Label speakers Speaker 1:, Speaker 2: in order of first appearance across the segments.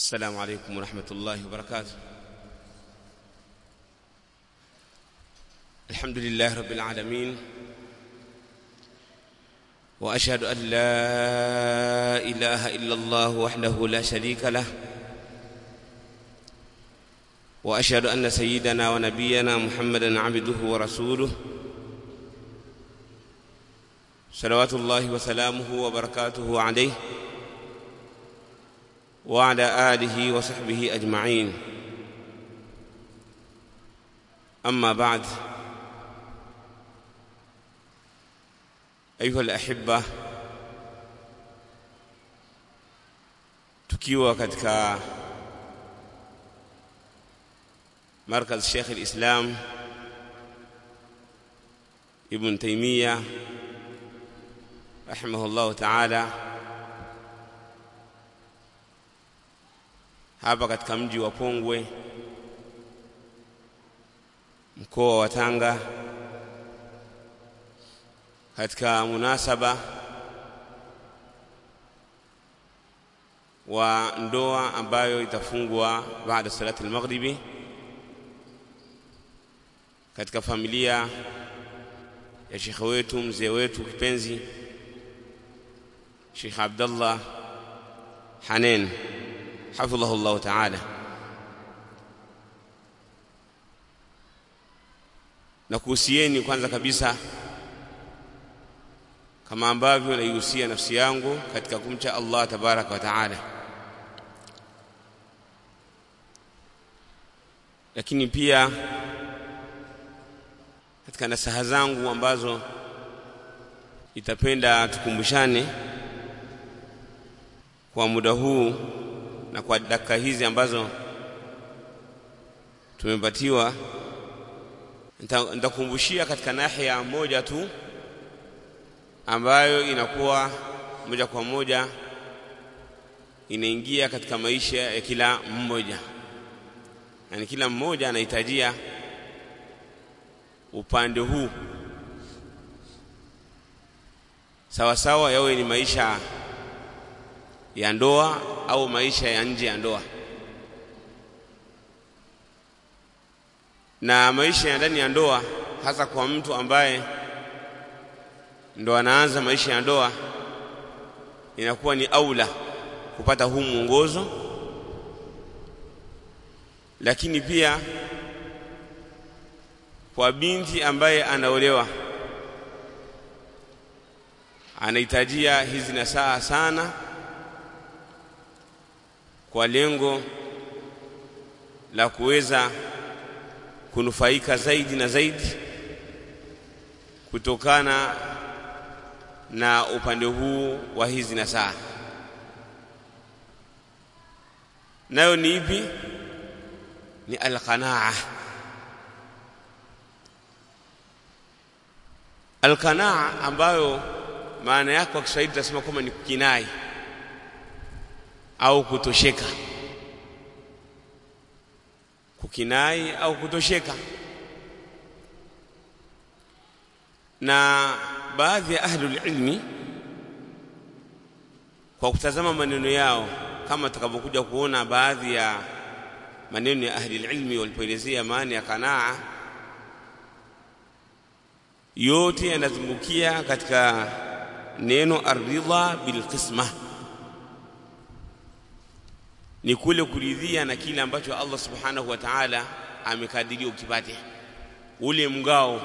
Speaker 1: السلام عليكم ورحمة الله وبركاته الحمد لله رب العالمين وأشهد أن لا إله إلا الله وحده لا شريك له وأشهد أن سيدنا ونبينا محمدا عبده ورسوله صلوات الله وسلامه وبركاته عليه وعلى آله وصحبه أجمعين أما بعد أيها الأحبة tukiwa katika markaz Sheikh al-Islam Ibn Taymiyyah rahimahullah ta'ala hapa katika mji wa Pongwe mkoa wa Tanga katika munasaba wa ndoa ambayo itafungwa baada salati al-maghribi katika familia ya shekhe wetu mzee wetu kipenzi Sheikh Abdullah Hanen hafidhahu Allah ta'ala na kuhusieni kwanza kabisa kama ambavyo naihusia nafsi yangu katika kumcha Allah tabaraka wa taala lakini pia katika nasaha zangu ambazo itapenda tukumbushane kwa muda huu na kwa dakika hizi ambazo tumepatiwa nitakumbushia katika nahia moja tu ambayo inakuwa moja kwa moja inaingia katika maisha ya kila mmoja yani kila mmoja anahitajia upande huu sawa sawa yawe ni maisha ya ndoa au maisha ya nje ya ndoa na maisha ya ndani ya ndoa hasa kwa mtu ambaye ndo anaanza maisha ya ndoa inakuwa ni aula kupata huu mwongozo lakini pia kwa binti ambaye anaolewa anahitajia hizi nasaha sana kwa lengo la kuweza kunufaika zaidi na zaidi kutokana na upande huu wa hizi nasaha nayo ni ipi ni alqanaa alqanaa ambayo maana yake kwa Kiswahili tunasema kwamba ni kinai au kutosheka kukinai au kutosheka na baadhi ya ahlul ilmi kwa kutazama maneno yao kama tutakavyokuja kuona baadhi ya maneno ya ahli ilmi walipoelezea maana ya kanaa yote yanazungukia katika neno aridha bilqisma ni kule kuridhia na kile ambacho Allah subhanahu wa ta'ala amekadiria ukipate ule mgao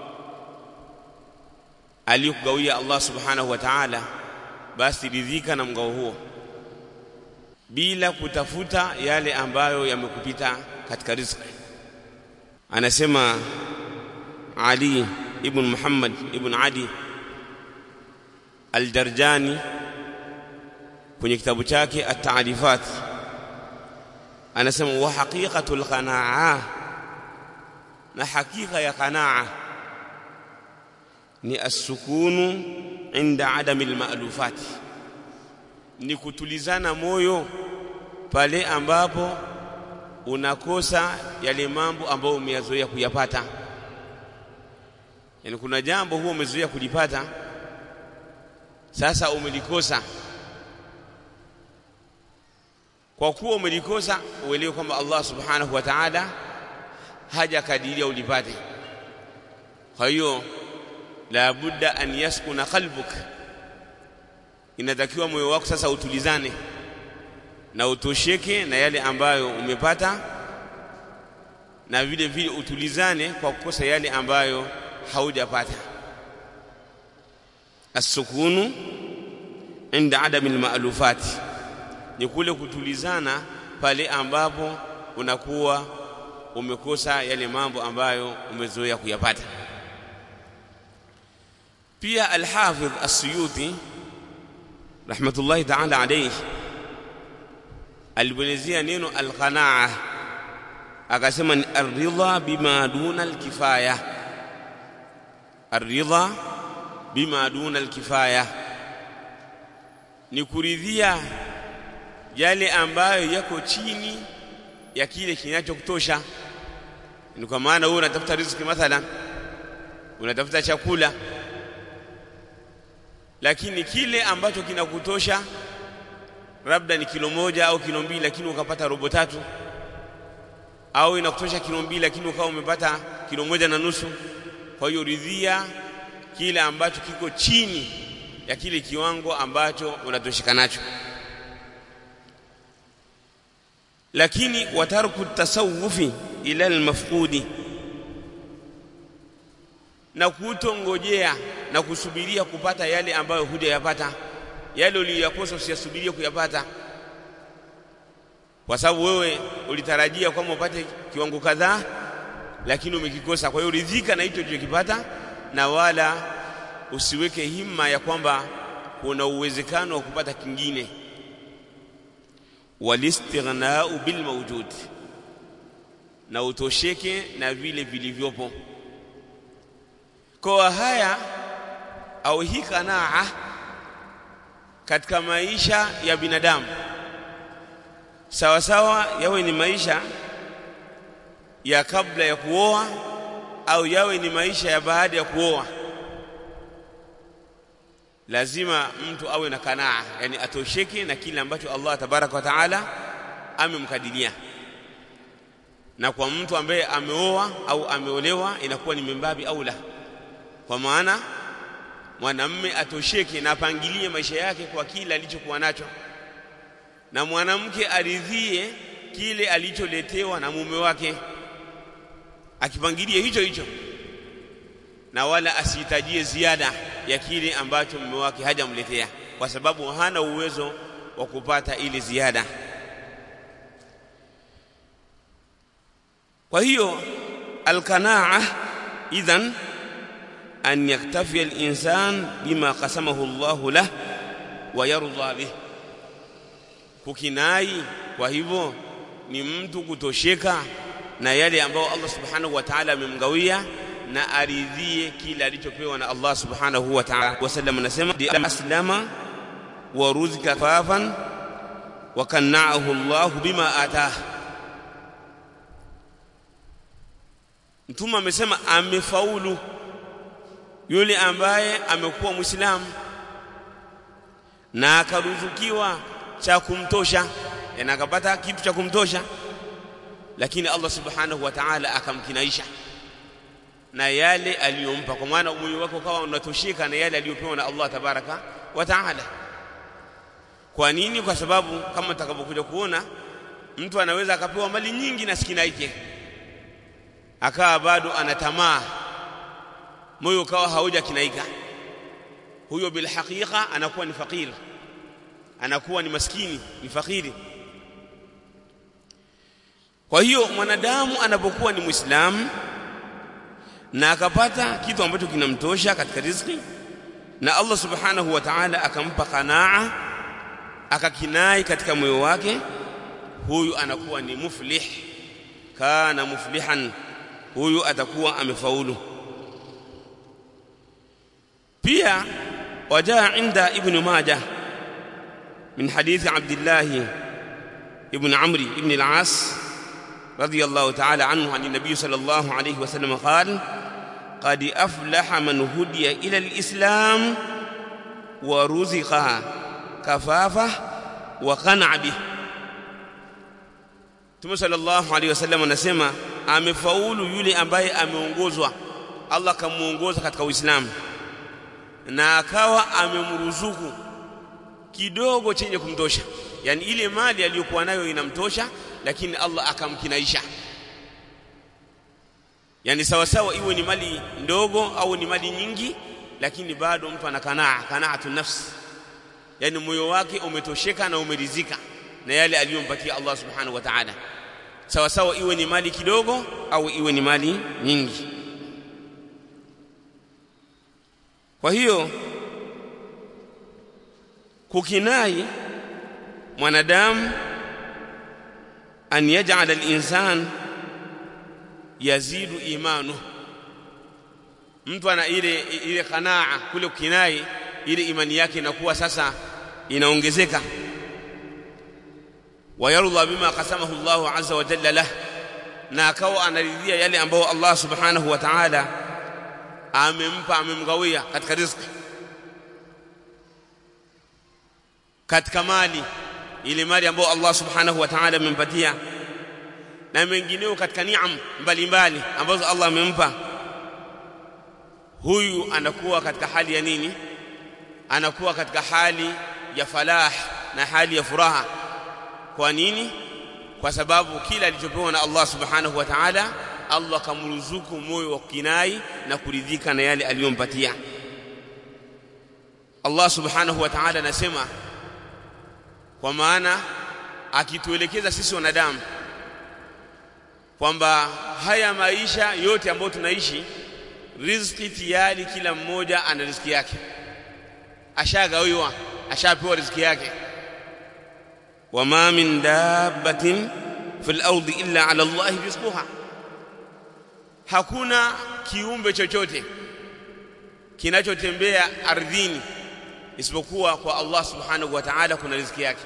Speaker 1: aliyokugawia Allah subhanahu wa ta'ala basi ridhika na mgao huo bila kutafuta yale ambayo yamekupita katika riziki anasema Ali ibn Muhammad ibn Adi Al-Darjani kwenye kitabu chake At-Ta'rifat anasema wa haqiqatul qanaa na hakika ya qanaa ni as-sukunu inda adami al-ma'lufat ni kutulizana moyo pale ambapo unakosa yale mambo ambayo umeyazoea kuyapata yani kuna jambo huo umezoea kulipata sasa umelikosa kwa kuwa umelikosa uelewe kwamba Allah subhanahu wa ta'ala hajakadiria ulipate kwa hiyo la budda an yaskuna qalbuk inatakiwa moyo wako sasa utulizane na utosheke na yale ambayo umepata na vile vile utulizane kwa kukosa yale ambayo haujapata as-sukunu inda adami al-ma'lufati ni kule kutulizana pale ambapo unakuwa umekosa yale mambo ambayo umezoea kuyapata pia al-Hafidh as-Suyuti rahmatullahi ta'ala alayhi alielezea neno al-qanaa akasema ni ar-ridha bima duna al-kifaya ar-ridha bima duna al-kifaya ni kuridhia yale ambayo yako chini ya kile kinachokutosha ni kwa maana wewe unatafuta riziki mathalan unatafuta chakula lakini kile ambacho kinakutosha labda ni kilo moja au kilo mbili lakini ukapata robo tatu au inakutosha kilo mbili lakini ukawa umepata kilo moja na nusu kwa hiyo ridhia kile ambacho kiko chini ya kile kiwango ambacho unatosheka nacho lakini watarku tasawufi ila almafqudi na kutongojea na kusubiria kupata yale ambayo hujayapata yale uliyoyakosa usiyasubirie kuyapata kwa sababu wewe ulitarajia kwamba upate kiwango kadhaa lakini umekikosa kwa hiyo ridhika na hicho ulichokipata na wala usiweke himma ya kwamba kuna uwezekano wa kupata kingine walistighnau bil mawjud na utosheke na vile vilivyopo kwa haya au hii kanaa katika maisha ya binadamu sawa sawa yawe ni maisha ya kabla ya kuoa au yawe ni maisha ya baada ya kuoa lazima mtu awe na kanaa yani atosheke na kile ambacho Allah tabaraka wa taala amemkadiria na kwa mtu ambaye ameoa au ameolewa inakuwa ni mimbabi au la kwa maana mwanamme atosheke na apangilie maisha yake kwa kile alichokuwa nacho na mwanamke aridhie kile alicholetewa na mume wake akipangilie hicho hicho na wala asihitajie ziada ya kile ambacho mume wake hajamletea kwa sababu hana uwezo wa kupata ile ziada kwa hiyo alqanaa idhan an yaktafi al-insan bima qasamahu Allah lah wa yarda bih kukinai kwa hivyo ni mtu kutosheka na yale ambayo Allah subhanahu wa ta'ala amemgawia na aridhie kile alichopewa na Allah subhanahu wa ta'ala wasallam anasema aslama wa ruzika fafan wa kanna'ahu Allah bima atah Mtume amesema amefaulu yule ambaye amekuwa Muislamu na akaruzukiwa cha kumtosha na akapata kitu cha kumtosha lakini Allah subhanahu wa ta'ala akamkinaisha na yale aliyompa kwa maana moyo wako kawa unatosheka na yale aliyopewa na Allah tabaraka wa ta'ala kwa nini kwa sababu kama tutakapokuja kuona mtu anaweza akapewa mali nyingi na sikinaike akawa bado ana tamaa moyo ukawa hauja kinaika huyo bil haqiqa anakuwa ni fakir anakuwa ni maskini ni fakiri kwa hiyo mwanadamu anapokuwa ni muislamu na akapata kitu ambacho kinamtosha katika riziki na Allah subhanahu wa ta'ala akampa qanaa akakinai katika moyo wake huyu anakuwa ni muflih kana muflihan huyu atakuwa amefaulu pia wajaa inda ibn majah من حديث عبد الله ابن عمرو بن العاص رضي الله تعالى عنه عن النبي صلى الله عليه وسلم قال قد أفلح من هدي إلى الإسلام ورزق كفافه وقنع به Mtume sallallahu alaihi wasallam anasema amefaulu yule ambaye ameongozwa Allah kamuongoza katika Uislamu na akawa amemruzuku kidogo chenye kumtosha yani ile mali aliyokuwa nayo inamtosha lakini Allah akamkinaisha yani sawa sawa iwe ni mali ndogo au ni mali nyingi lakini bado mtu ana kanaa kanaatu nafsi yani moyo wake umetosheka na umeridhika na yale aliyompatia Allah subhanahu wa ta'ala sawa sawa iwe ni mali kidogo au iwe ni mali nyingi kwa hiyo kukinai mwanadamu an yaj'al al-insan yazidu imanu mtu ana ile ile kanaa kule kukinai ile imani yake inakuwa sasa inaongezeka wayarudha bima qasamahu Allah azza wa jalla lah na akawa anaridhia yale ambayo Allah subhanahu wa ta'ala amempa amemgawia katika riziki katika mali ile mali ambayo Allah subhanahu wa ta'ala amempatia na mengineo katika niam mbalimbali ambazo Allah amempa huyu anakuwa katika hali ya nini anakuwa katika hali ya falah na hali ya furaha kwa nini kwa sababu kila alichopewa na Allah subhanahu wa ta'ala Allah kamruzuku moyo wa kinai na kuridhika na yale aliyompatia Allah subhanahu wa ta'ala anasema kwa maana akituelekeza sisi wanadamu kwamba haya maisha yote ambayo tunaishi riziki tayari kila mmoja ana riziki yake ashagawiwa ashapewa riziki yake wama min dabbatin fil ardi illa ala Allah rizquha hakuna kiumbe chochote kinachotembea ardhini isipokuwa kwa Allah subhanahu wa ta'ala kuna riziki yake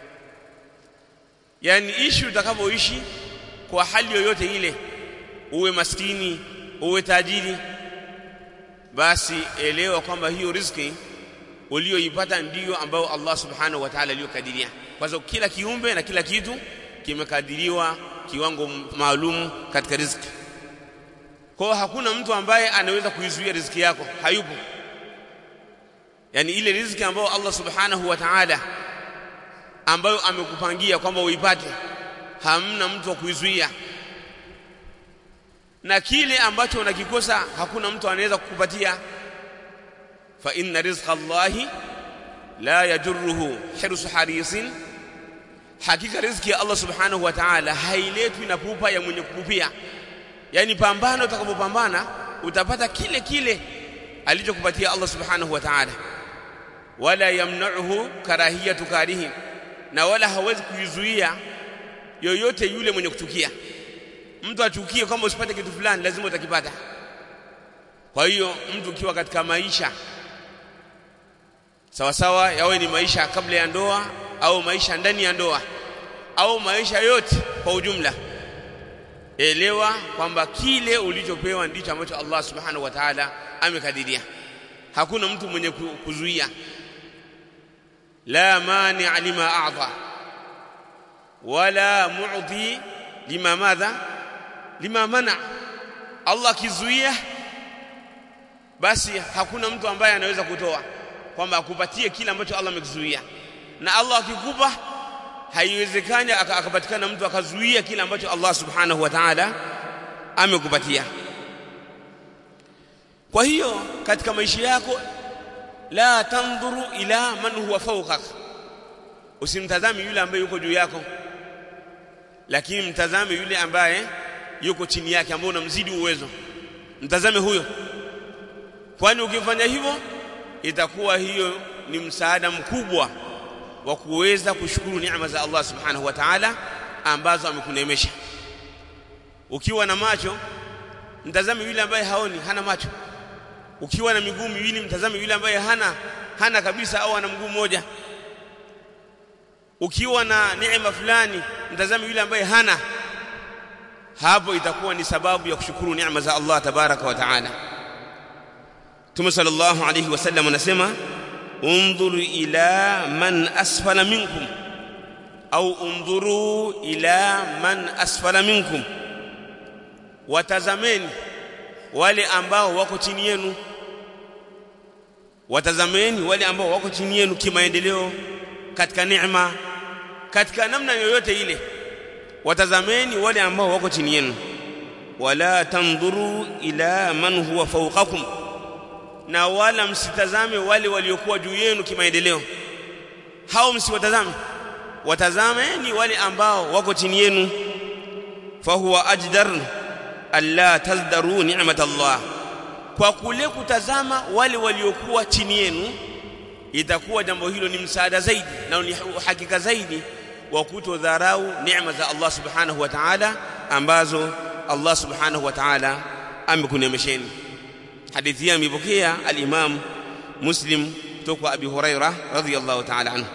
Speaker 1: yani ishi utakavyoishi kwa hali yoyote ile uwe maskini uwe tajiri basi elewa kwamba hiyo riziki uliyoipata ndiyo ambayo Allah subhanahu wa ta'ala aliyokadiria kwa sababu kila kiumbe na kila kitu kimekadiriwa kiwango maalum katika riziki kwa hakuna mtu ambaye anaweza kuizuia riziki yako hayupo yani ile riziki ambayo Allah subhanahu wa ta'ala ambayo amekupangia kwamba uipate hamna mtu wa kuizuia na kile ambacho unakikosa hakuna mtu anaweza kukupatia fa inna rizqa Allahi la yajurruhu hirsu harisin hakika riziki ya Allah subhanahu wa ta'ala hailetwi na pupa ya mwenye kupupia yani pambano utakapopambana utapata kile kile alichokupatia Allah subhanahu wa ta'ala wala yamna'uhu karahiyatu karihi na wala hawezi kuizuia yoyote yule mwenye kuchukia mtu achukie kama usipate kitu fulani lazima utakipata kwa hiyo mtu ukiwa katika maisha sawa sawa yawe ni maisha kabla ya ndoa au maisha ndani ya ndoa au maisha yote kwa ujumla elewa kwamba kile ulichopewa ndicho ambacho Allah subhanahu wa ta'ala amekadiria hakuna mtu mwenye kuzuia la mani lima a'ta wala mu'ti lima madha lima mana Allah kizuia basi hakuna mtu ambaye anaweza kutoa kwamba akupatie kile ambacho Allah amekizuia na Allah akikupa haiwezekani akapatikana mtu akazuia kile ambacho Allah subhanahu wa ta'ala amekupatia kwa hiyo katika maisha yako la tandhuru ila man huwa fawqak usimtazame yule ambaye yuko juu yako lakini mtazame yule ambaye yuko chini yake ambaye unamzidi uwezo mtazame huyo kwani ukifanya hivyo itakuwa hiyo ni msaada mkubwa wa kuweza kushukuru neema za Allah subhanahu wa ta'ala ambazo amekuneemesha ukiwa na macho mtazame yule ambaye haoni hana macho ukiwa na miguu miwili mtazame yule ambaye hana hana kabisa au ana mguu mmoja ukiwa na neema fulani mtazame yule ambaye hana hapo itakuwa ni sababu ya kushukuru neema za Allah tabaraka wa taala Mtume sallallahu alayhi wasallam anasema undhuru ila man asfala minkum au undhuru ila man asfala minkum watazameni wale ambao wako chini yenu watazameni wale ambao wako chini yenu kimaendeleo katika neema katika namna yoyote ile watazameni wale ambao wako chini yenu wala tandhuru ila man huwa fawqakum na wala msitazame wale waliokuwa juu yenu kimaendeleo hao msiwatazame watazameni wale ambao wako chini yenu fahuwa ajdar alla tazdaru ni'mat Allah kwa kule kutazama wale waliokuwa chini yenu itakuwa jambo hilo ni msaada zaidi na ni hakika zaidi wa kutodharau neema za Allah subhanahu wa ta'ala ambazo Allah subhanahu wa ta'ala amekunemesheni hadithi hii amepokea al-Imam Muslim kutoka Abi Huraira radhiyallahu ta'ala anhu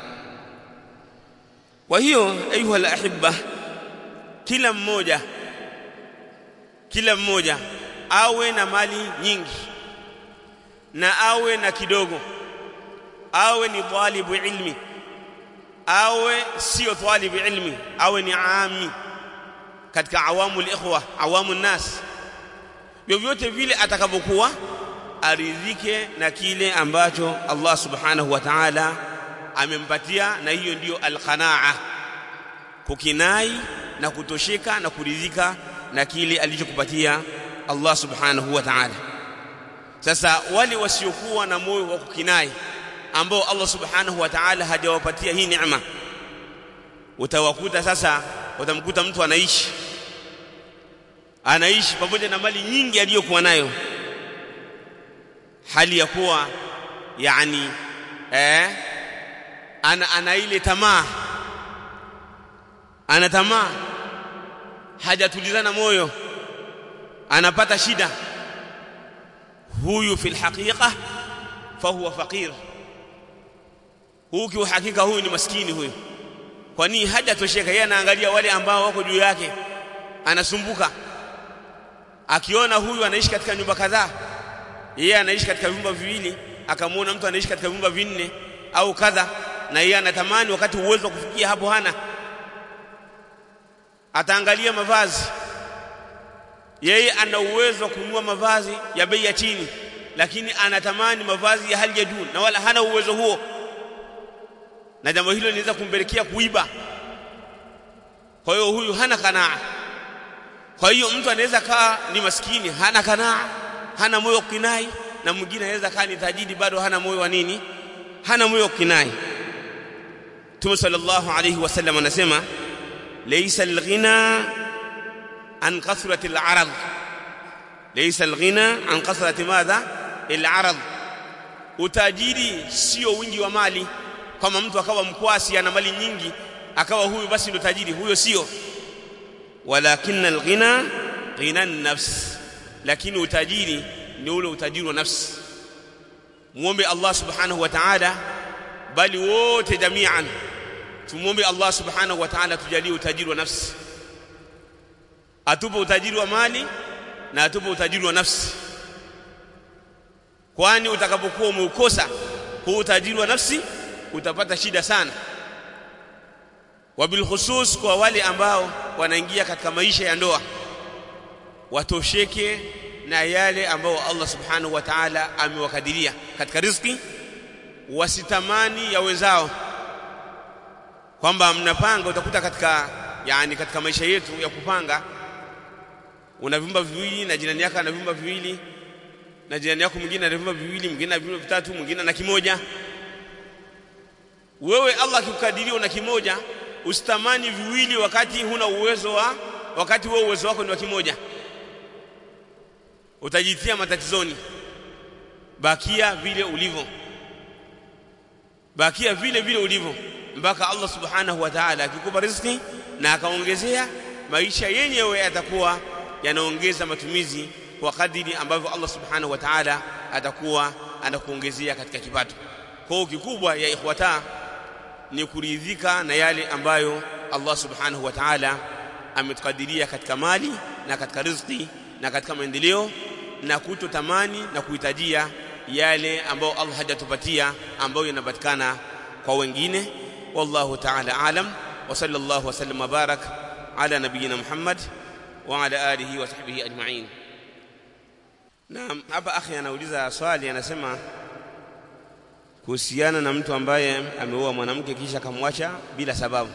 Speaker 1: kwa hiyo ayuha al-ahibba kila mmoja kila mmoja awe na mali nyingi na awe na kidogo awe ni talibu ilmi awe sio talibu ilmi awe ni ami katika awamu ikhwa awamu nas vyovyote vile atakavyokuwa aridhike na kile ambacho Allah subhanahu wa ta'ala amempatia na hiyo ndiyo alqanaa kukinai na kutosheka na kuridhika na kile alichokupatia Allah subhanahu wa ta'ala sasa wale wasiokuwa na moyo wa kukinai ambao Allah subhanahu wa ta'ala hajawapatia hii neema utawakuta sasa utamkuta mtu anaishi anaishi pamoja na mali nyingi aliyokuwa nayo hali ya kuwa yani eh ana, ana ile tamaa ana tamaa hajatulizana moyo anapata shida huyu fil haqiqa fahuwa faqir huyu kiuhakika huyu ni maskini huyu kwa nini hajatosheka yeye anaangalia wale ambao wako juu yake anasumbuka akiona huyu anaishi katika nyumba kadhaa yeye anaishi katika vyumba viwili akamwona mtu anaishi katika vyumba vinne au kadha na yeye anatamani wakati uwezo wa kufikia hapo hana ataangalia mavazi yeye ana uwezo wa kununua mavazi ya bei ya chini lakini anatamani mavazi ya hali ya juu na wala hana uwezo huo na jambo hilo linaweza kumpelekea kuiba kwa hiyo huyu hana kanaa kwa hiyo mtu anaweza kaa ni maskini hana kanaa hana moyo wa kinai na mwingine anaweza kaa ni tajiri bado hana moyo wa nini hana moyo wa kinai Mtume sallallahu alayhi wasallam anasema laysa alghina an kathrati alarad laysa alghina an kathrati madha alarad utajiri sio wingi wa mali kama mtu akawa mkwasi ana mali nyingi akawa huyu basi ndo tajiri huyo sio walakin alghina ghina nafs lakini utajiri ni ule utajiri wa nafsi muombe Allah subhanahu wa ta'ala bali wote jamian tumuombe Allah subhanahu wa ta'ala tujalie utajiri wa nafsi atupe utajiri wa mali na atupe utajiri wa nafsi kwani utakapokuwa umeukosa huu utajiri wa nafsi utapata shida sana wabilkhusus kwa wale ambao wanaingia katika maisha ya ndoa watosheke na yale ambao Allah subhanahu wa ta'ala amewakadiria katika riziki wasitamani ya wenzao kwamba mnapanga utakuta katika yani katika maisha yetu ya kupanga una vyumba viwili na jirani yako ana vyumba viwili na jirani yako mwingine ana vyumba viwili mwingine ana vyumba vitatu mwingine ana kimoja wewe Allah akikukadiria una kimoja usitamani viwili wakati huna uwezo wa wakati wewe uwezo wako ni wa kimoja utajitia matatizoni bakia vile ulivyo bakia vile vile ulivyo mpaka Allah subhanahu wa ta'ala akikupa riziki na akaongezea maisha yenyewe yatakuwa yanaongeza matumizi kwa kadiri ambavyo Allah subhanahu wa ta'ala atakuwa anakuongezea katika kipato kwa kikubwa ya ikhwata ni kuridhika na yale ambayo Allah subhanahu wa ta'ala ametukadiria katika mali na katika riziki na katika maendeleo na kutotamani na kuhitajia yale ambayo Allah hajatupatia ambayo yanapatikana kwa wengine wallahu ta'ala alam wa sallallahu wa sallam barak ala nabiyina Muhammad wa ala alihi wa sahbihi ajma'in Naam hapa akhi anauliza swali anasema kuhusiana na mtu ambaye ameoa mwanamke kisha akamwacha bila sababu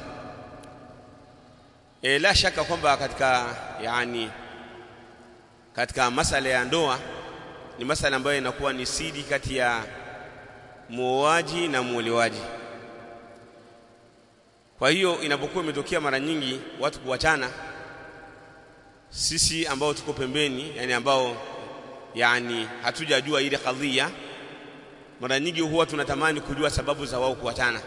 Speaker 1: e, la shaka kwamba katika yani katika masala ya ndoa ni masala ambayo inakuwa ni siri kati ya muoaji na muolewaji. Kwa hiyo inapokuwa imetokea mara nyingi watu kuachana, sisi ambao tuko pembeni, yani ambao yani hatujajua ile kadhia, mara nyingi huwa tunatamani kujua sababu za wao kuachana.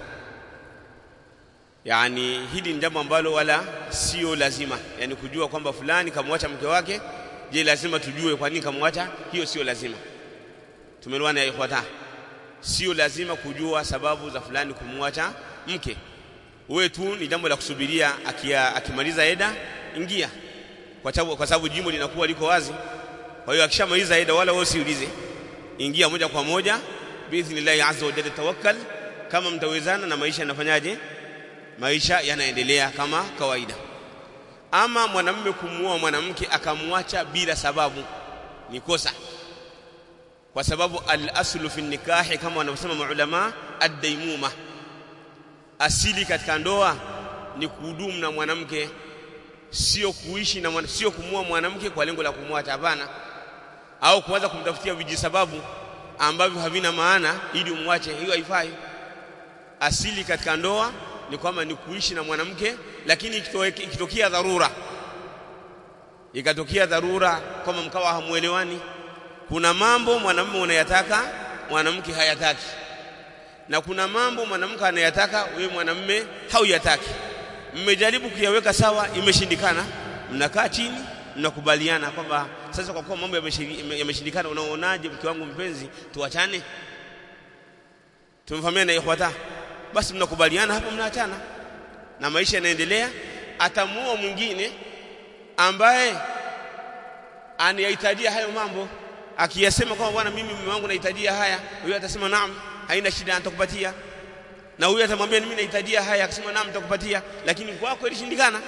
Speaker 1: Yani hili ni jambo ambalo wala sio lazima, yani kujua kwamba fulani kamwacha mke wake je lazima tujue kwa nini kamwacha hiyo sio lazima tumeelewana ya ikhwata sio lazima kujua sababu za fulani kumwacha mke wewe tu ni jambo la kusubiria akia, akimaliza eda ingia kwa sababu kwa sababu jimbo linakuwa liko wazi kwa hiyo akishamaliza eda wala wewe usiulize ingia moja kwa moja biidhnillahi azza wa jalla tawakkal kama mtawezana na maisha yanafanyaje maisha yanaendelea kama kawaida ama mwanamume kumuoa mwanamke akamwacha bila sababu ni kosa kwa sababu al-aslu fi nikahi kama wanavyosema maulama ad-daimuma asili katika ndoa ni kuhudumu na mwanamke sio kuishi na mwana, sio kumuoa mwanamke kwa lengo la kumwacha hapana au kuanza kumtafutia vijisababu ambavyo havina maana ili umwache hiyo haifai asili katika ndoa ni kwamba ni kuishi na mwanamke lakini ikitokea dharura ikatokea dharura kama mkawa hamuelewani kuna mambo mwanamume unayataka mwanamke hayataki na kuna mambo mwanamke anayataka wewe mwanamume hauyataki mmejaribu kuyaweka sawa imeshindikana mnakaa chini mnakubaliana kwamba sasa kwa kuwa mambo yameshindikana unaonaje mke wangu mpenzi tuachane tumefahamiana ikhwata basi mnakubaliana hapo mnaachana na maisha yanaendelea atamuoa mwingine ambaye anayahitajia hayo mambo akiyasema kwamba bwana mimi mume wangu nahitajia haya huyo atasema naam haina shida nitakupatia na huyo atamwambia mimi nahitajia haya akasema naam nitakupatia lakini kwako ilishindikana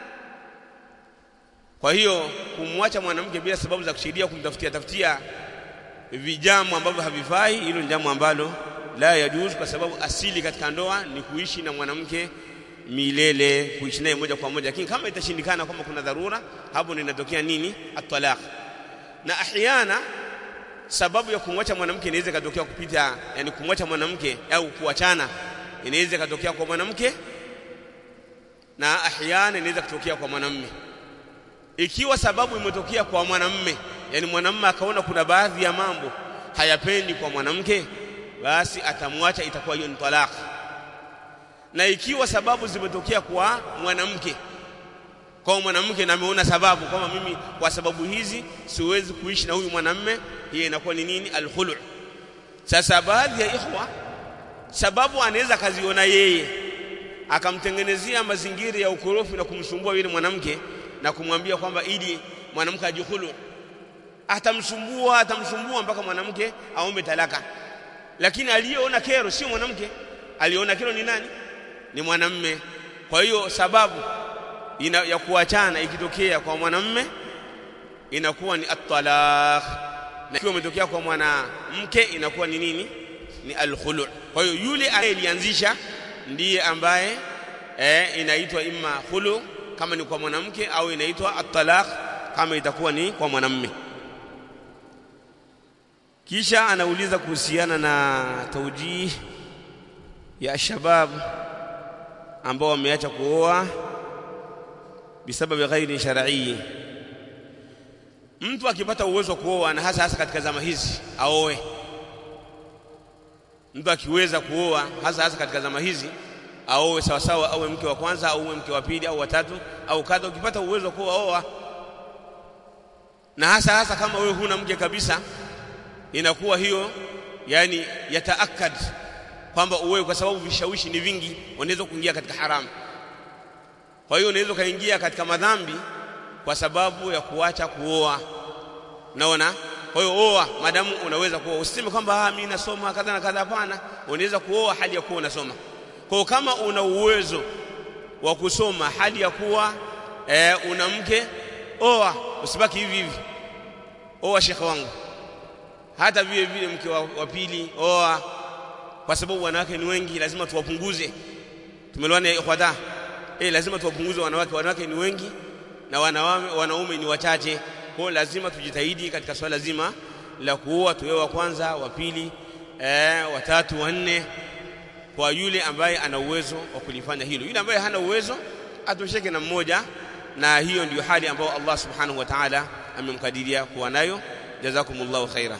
Speaker 1: kwa hiyo kumwacha mwanamke bila sababu za kusaidia kumtafutia tafutia vijambo ambavyo havifai hilo ni jambo ambalo la yajuz kwa sababu asili katika ndoa ni kuishi na mwanamke milele kuishi naye moja kwa moja lakini kama itashindikana kwamba kuna dharura hapo ndio inatokea nini at-talaq na ahyana sababu ya kumwacha mwanamke inaweza ikatokea kupita yani kumwacha mwanamke au kuachana inaweza ikatokea kwa mwanamke na ahyana inaweza kutokea kwa mwanamume ikiwa sababu imetokea kwa mwanamume yani mwanamume akaona kuna baadhi ya mambo hayapendi kwa mwanamke basi atamwacha itakuwa hiyo ni talaq na ikiwa sababu zimetokea kwa mwanamke kwa mwanamke na ameona sababu kwamba mimi kwa sababu hizi siwezi kuishi na huyu mwanamume hiyo inakuwa ni nini alkhulu sasa baadhi ya ikhwa sababu anaweza kaziona yeye akamtengenezea mazingira ya ukorofi na kumsumbua yule mwanamke na kumwambia kwamba ili mwanamke ajikhulu atamsumbua atamsumbua mpaka mwanamke aombe talaka lakini aliyeona kero sio mwanamke aliona kero ni nani ni mwanamme kwa hiyo sababu ina, ya kuachana ikitokea kwa mwanamme inakuwa ni at-talaq na ikiwa imetokea kwa mwanamke inakuwa ni nini ni al-khulu kwa hiyo yule aliyelianzisha ndiye ambaye eh, inaitwa imma khulu kama ni kwa mwanamke au inaitwa at-talaq kama itakuwa ni kwa mwanamme kisha anauliza kuhusiana na taujih ya shabab ambao wameacha kuoa bisababi ghairi shar'i mtu akipata uwezo wa kuoa na hasa hasa katika zama hizi aoe mtu akiweza kuoa hasa hasa katika zama hizi aoe sawa sawa awe mke wa kwanza au mke wa pili au watatu au kadha ukipata uwezo wa kuoa oa na hasa hasa kama wewe huna mke kabisa inakuwa hiyo yani yataakad kwamba uwe kwa sababu vishawishi ni vingi unaweza kuingia katika haramu kwa hiyo unaweza kaingia katika madhambi kwa sababu ya kuacha kuoa naona kwa hiyo oa madamu unaweza kuoa usiseme kwamba ah mimi nasoma kadha na kadha hapana unaweza kuoa hali ya kuwa unasoma kwa hiyo kama una uwezo wa kusoma hali ya kuwa e, una mke oa usibaki hivi hivi oa shekhe wangu hata vile vile mke wa, wa pili oa kwa sababu wanawake ni wengi lazima tuwapunguze tumelewana ikhwata eh lazima tuwapunguze wanawake wanawake ni wengi na wanaume wanaume ni wachache kwa lazima tujitahidi katika swala zima la kuoa tuwe wa kwanza wa pili eh watatu wa nne kwa yule ambaye ana uwezo wa kulifanya hilo yule ambaye hana uwezo atosheke na mmoja na hiyo ndiyo hali ambayo Allah subhanahu wa ta'ala amemkadiria kuwa nayo jazakumullahu khaira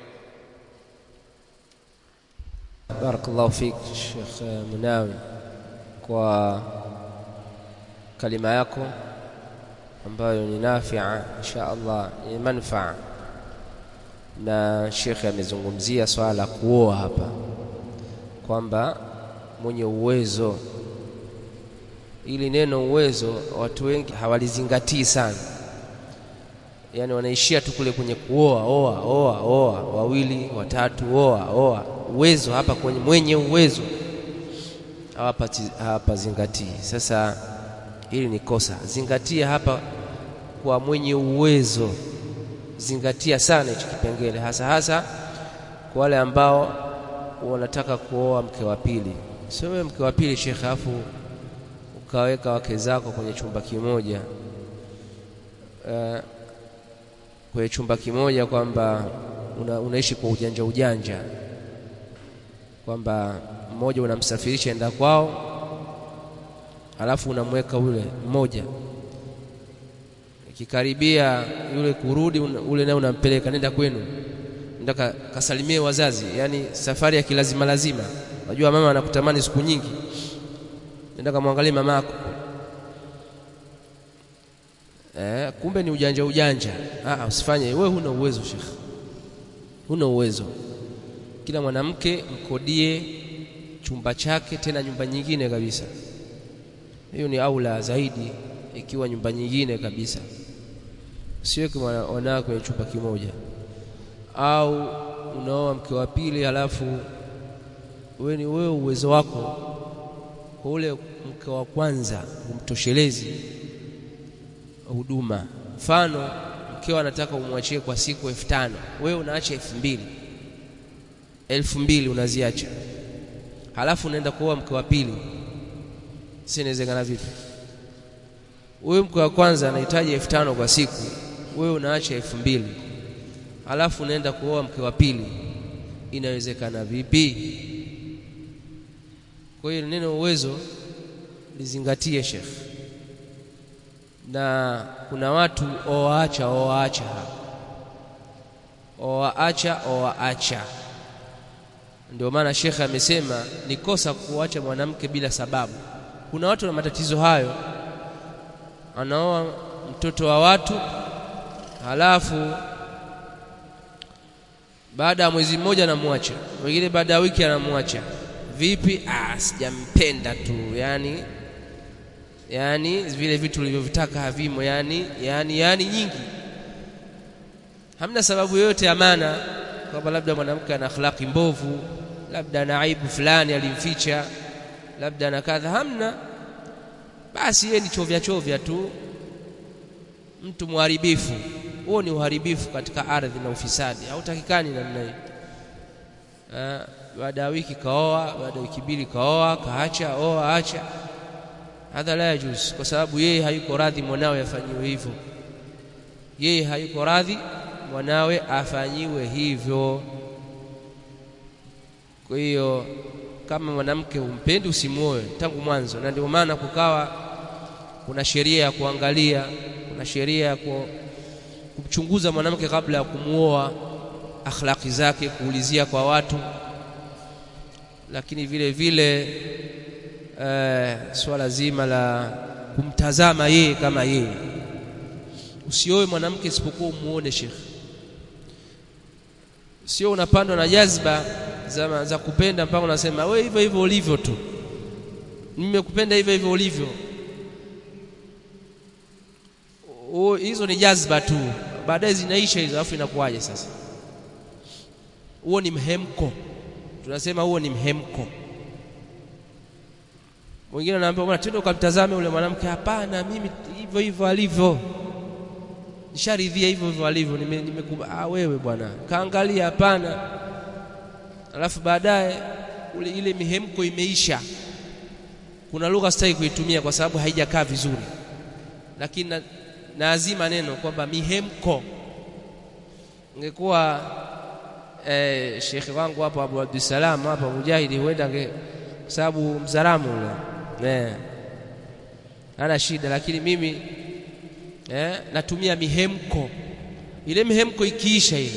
Speaker 2: barakallahu fik Sheikh Munawi kwa kalima yako ambayo ni nafia insha Allah ni manfaa na Sheikh amezungumzia swala la kuoa hapa kwamba mwenye uwezo ili neno uwezo watu wengi hawalizingatii sana yani wanaishia tu kule kwenye kuoa oa oa oa wawili watatu oa oa uwezo hapa kwenye mwenye uwezo hawapazingatii sasa hili ni kosa zingatia hapa kwa mwenye uwezo zingatia sana hicho kipengele hasa hasa kwa wale ambao wanataka kuoa mke wa pili sio wewe mke wa pili shekhe afu ukaweka wake zako kwenye chumba kimoja uh, kwenye chumba kimoja kwamba una, unaishi kwa ujanja ujanja kwamba mmoja unamsafirisha enda kwao alafu unamweka ule mmoja ikikaribia yule kurudi ule naye unampeleka nenda kwenu nenda ka, kasalimie wazazi yani safari ya kilazima lazima unajua mama anakutamani siku nyingi nenda kamwangalie mamako eh kumbe ni ujanja ujanja ah usifanye wewe huna uwezo shekh huna uwezo kila mwanamke mkodie chumba chake tena nyumba nyingine kabisa hiyo ni aula zaidi ikiwa nyumba nyingine kabisa usiweke wanawake kwenye chumba kimoja au unaoa mke wa pili halafu wewe ni wewe uwezo wako kwa ule mke wa kwanza umtoshelezi huduma mfano mkeo anataka umwachie kwa siku elfu tano wewe unaacha elfu mbili elfu mbili unaziacha halafu unaenda kuoa mke wa pili si inawezekana vipi wewe mke wa kwanza anahitaji elfu tano kwa siku wewe unaacha elfu mbili halafu unaenda kuoa mke wa pili inawezekana vipi kwa hiyo neno uwezo lizingatie shekh na kuna watu oaacha oaacha oaacha oaacha ndio maana shekhe amesema ni kosa kuacha mwanamke bila sababu kuna watu na matatizo hayo anaoa mtoto wa watu halafu baada ya mwezi mmoja anamwacha wengine baada ya wiki anamwacha vipi ah sijampenda tu yani yani vile vitu ulivyovitaka havimo yani yani yani nyingi hamna sababu yoyote ya maana kwamba labda mwanamke ana akhlaqi mbovu labda ana aibu fulani alimficha labda ana kadha hamna basi yeye ni chovya chovya tu mtu mharibifu huo ni uharibifu katika ardhi na ufisadi hautakikani namna hiyo baada ya wiki kaoa baada ya wiki mbili kaoa kaacha oa acha hadha la yajuz kwa sababu yeye hayuko radhi mwanawe afanyiwe hivyo yeye hayuko radhi mwanawe afanyiwe hivyo kwa hiyo kama mwanamke umpendi usimuoe tangu mwanzo na ndio maana kukawa kuna sheria ya kuangalia kuna sheria ya ku, kumchunguza mwanamke kabla ya kumuoa akhlaki zake kuulizia kwa watu lakini vile vile eh, swala zima la kumtazama yeye kama yeye usioe mwanamke isipokuwa umuone shekhe sio unapandwa na jazba za, za kupenda mpaka unasema we hivyo hivyo ulivyo tu nimekupenda hivyo hivyo ulivyo o, hizo ni jazba tu baadaye zinaisha hizo alafu inakuwaje sasa huo ni mhemko tunasema huo ni mhemko mwingine anaambia bwana twende ukamtazame ule mwanamke hapana mimi hivyo hivyo alivyo nisharidhia hivyo hivyo alivyo nime, nime ah wewe bwana kaangalia hapana alafu baadaye ule ile mihemko imeisha kuna lugha sitaki kuitumia kwa sababu haijakaa vizuri lakini na, naazima neno kwamba mihemko ingekuwa eh, shekhe wangu hapo Abu Abdussalam hapa Mujahidi huenda kwa sababu mzaramu ule eh, ana shida lakini mimi eh, natumia mihemko ile mihemko ikiisha ile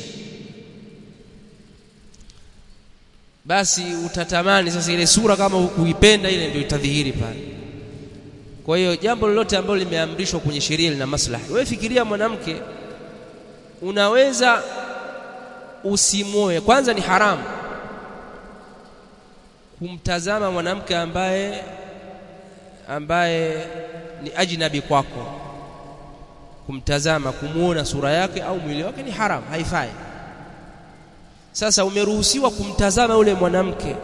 Speaker 2: basi utatamani sasa ile sura kama hukuipenda ile ndio itadhihiri pale kwa hiyo jambo lolote ambalo limeamrishwa kwenye sheria lina maslahi wewe fikiria mwanamke unaweza usimoe kwanza ni haramu kumtazama mwanamke ambaye ambaye ni ajnabi kwako kumtazama kumuona sura yake au mwili wake ni haramu haifai sasa umeruhusiwa kumtazama yule mwanamke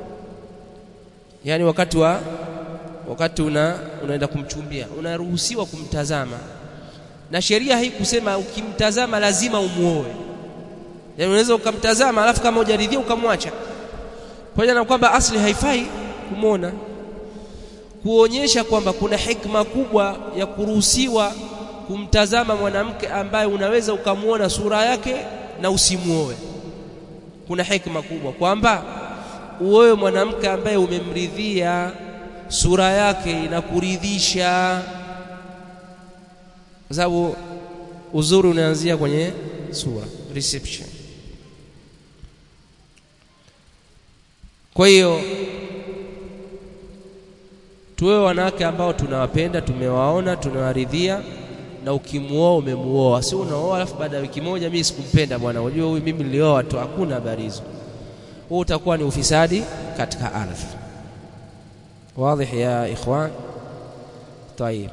Speaker 2: yani wakati wa wakati una unaenda kumchumbia unaruhusiwa kumtazama na sheria haikusema ukimtazama lazima umuoe yani unaweza ukamtazama alafu kama hujaridhia ukamwacha pamoja na kwamba asli haifai kumwona kuonyesha kwamba kuna hikma kubwa ya kuruhusiwa kumtazama mwanamke ambaye unaweza ukamwona sura yake na usimuoe kuna hikma kubwa kwamba uoe mwanamke ambaye umemridhia sura yake inakuridhisha kwa sababu uzuri unaanzia kwenye sura reception kwa hiyo tuwe wanawake ambao tunawapenda tumewaona tunawaridhia na ukimuoa umemuoa si unaoa alafu baada ya wiki moja mimi sikumpenda bwana unajua huyu mimi nilioa tu hakuna habari hizo huo utakuwa ni ufisadi katika ardhi واضح يا إخوان طيب